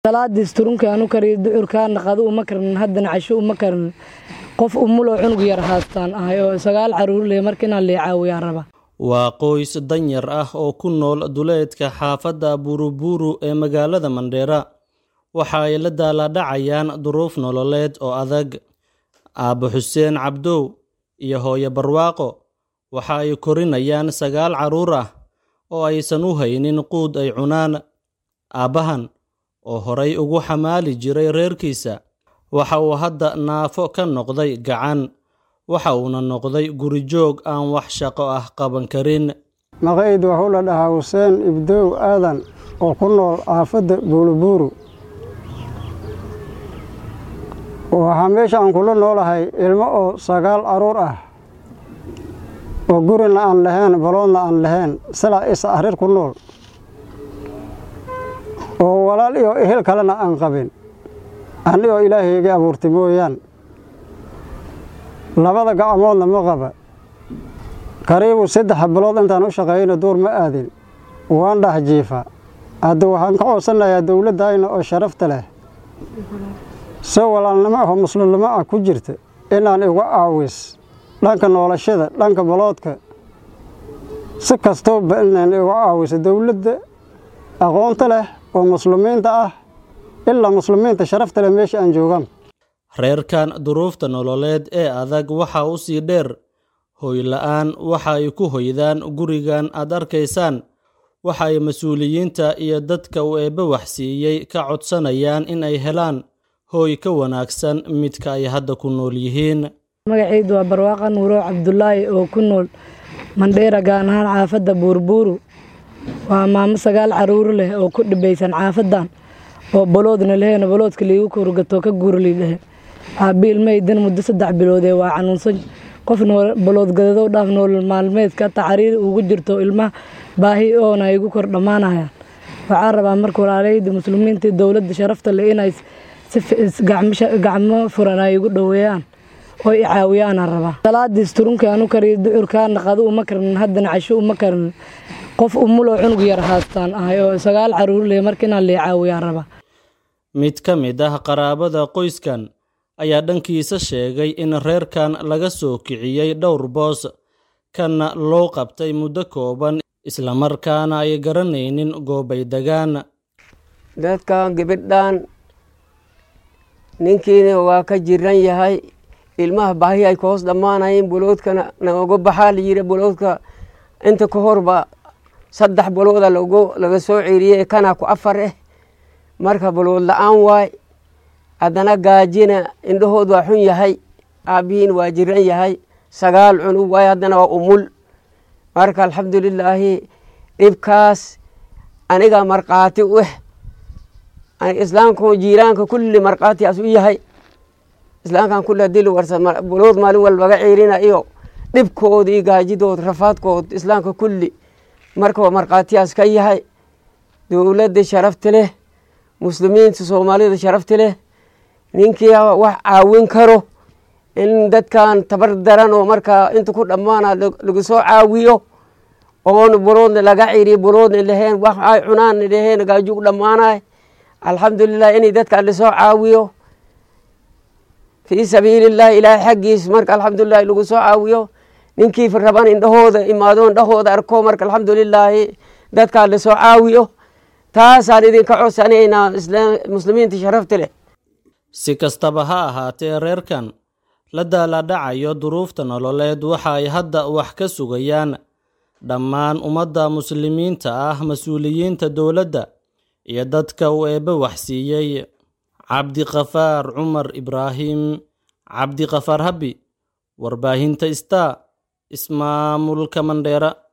salaadiis turunkaanu kariyo ducurkaana qado uma karnin haddana casho uma karnin qof umuloo cunug yar haastaan ahay oo sagaal caruur leh marka inaan lee caawiyaa raba waa qoys danyar ah oo ku nool duleedka xaafadda buruburu ee magaalada mandheera waxa ay la daaladhacayaan duruuf nololeed oo adag aabbo xuseen cabdow iyo hooyo barwaaqo waxa ay korinayaan sagaal carruur ah oo aysan u haynin quud ay cunaan aabbahan oo horay ugu xamaali jiray reerkiisa waxa uu hadda naafo ka noqday gacan waxa uuna noqday gurijoog aan wax shaqo ah qaban karin maqayd waxuu la dhahaa xuseen ibdoow aadan oo ku nool aafadda buulubuuru waxaa meesha aan kula noolahay ilmo oo sagaal aruur ah oo gurina aan lahayn baloodna aan lahayn silaa is arir ku nool oo walaal iyo ehel kalena aan qabin anigoo ilaahayga abuurtay mooyaan labada gacmoodna ma qaba kariibu saddex bilood intaan u shaqeeyana duur ma aadin waan dhax jiifa hadda waxaan ka codsanayaa dowladdayna oo sharafta leh se walaalnimo ahoo muslimnimo ah ku jirta inaan igu caawis dhanka noolashada dhanka baloodka si kastooba inaan igu caawiso dowladda aqoonta leh oo muslimiinta ah ilaa muslimiinta sharafta leh meesha aan joogaan reerkan duruufta nololeed ee adag waxa u sii dheer hoyla'aan waxa ay ku hoydaan gurigan aad arkaysaan waxa ay mas-uuliyiinta iyo dadka uu eebbe waxsiiyey ka codsanayaan in ay helaan hooy ka wanaagsan midka ay hadda ku nool yihiin magacaydu waa barwaaqa nuuro cabdulaahi oo ku nool mandheera gaan ahaan xaafadda buurbuuru waa maamo sagaal caruur leh oo ku dhibaysan xaafadan oo baloodna leheen baloodka liigu kurgato ka guurli lehe aabi ilmahaydan muddo saddex biloodee waa xanuunsan qof baloodgadado dhaaf noolol maalmeedka taxariir ugu jirto ilmaha baahi oona igu kor dhammaanayaan waxaa rabaa marka walaalahayda muslimiinta dowladda sharafta leh inay gacmo furan ay igu dhoweeyaan oo i caawiyaana rabaa salaadiis turunkaanu kariyo ducurkaana qado uma karnin haddana casho uma karnin qof umuloo cunug yar haastaan ahay oo sagaal caruur leh marka inaan lee caawiyaa raba mid ka mid ah qaraabada qoyskan ayaa dhankiisa sheegay in reerkan laga soo kiciyey dhowr boos kana loo qabtay muddo kooban islamarkaana ay garanaynin goobay degaan dadkan gabadhan ninkiina waa ka jiran yahay ilmaha baahi ay ka hoos dhammaanayeen buloodkana naoga baxaa layidhi buloodka inta ka horba saddex bulooda laga soo ceeriyey kana ku afar eh marka bulood la-aan waay haddana gaajina indhahood waa xun yahay aabbihiin waa jiran yahay sagaal cunug waay haddana waa umul marka alxamdulilaahi dhibkaas aniga markhaati u eh islaamka jiiraanka kulli markhaatiaas u yahay islaamkan kulli hadii la warsa bulood maalin walbaga ceerina iyo dhibkood iyo gaajidood rafaadkood islaamka kulli marka waa markhaatiyaas ka yahay dowladda sharafta leh muslimiinta soomaalida sharafta leh ninkii wax caawin karo in dadkan tabar daran oo markaa inta ku dhammaana lagu soo caawiyo oon buloodna laga ciriyo buloodna laheen wax ay cunaanna laheen gaaju u dhammaanay alxamdulilah inay dadkan lasoo caawiyo fii sabiilillahi ilaahay xaggiis marka alxamdulilahi lagu soo caawiyo ninkii raban indhahooda imaado indhahooda arko marka alxamdulilaahi dadkaan lasoo caawiyo taasaan idinka codsanaynaa muslimiinta sharafta leh si kastaba ha ahaatee reerkan la daaladhacayo duruufta nololeed waxa ay hadda wax ka sugayaan dhammaan ummadda muslimiinta ah mas-uuliyiinta dowladda iyo dadka uu eebbe waxsiiyey cabdikafaar cumar ibraahim cabdikafaar habi warbaahinta star ismaamulka mandheera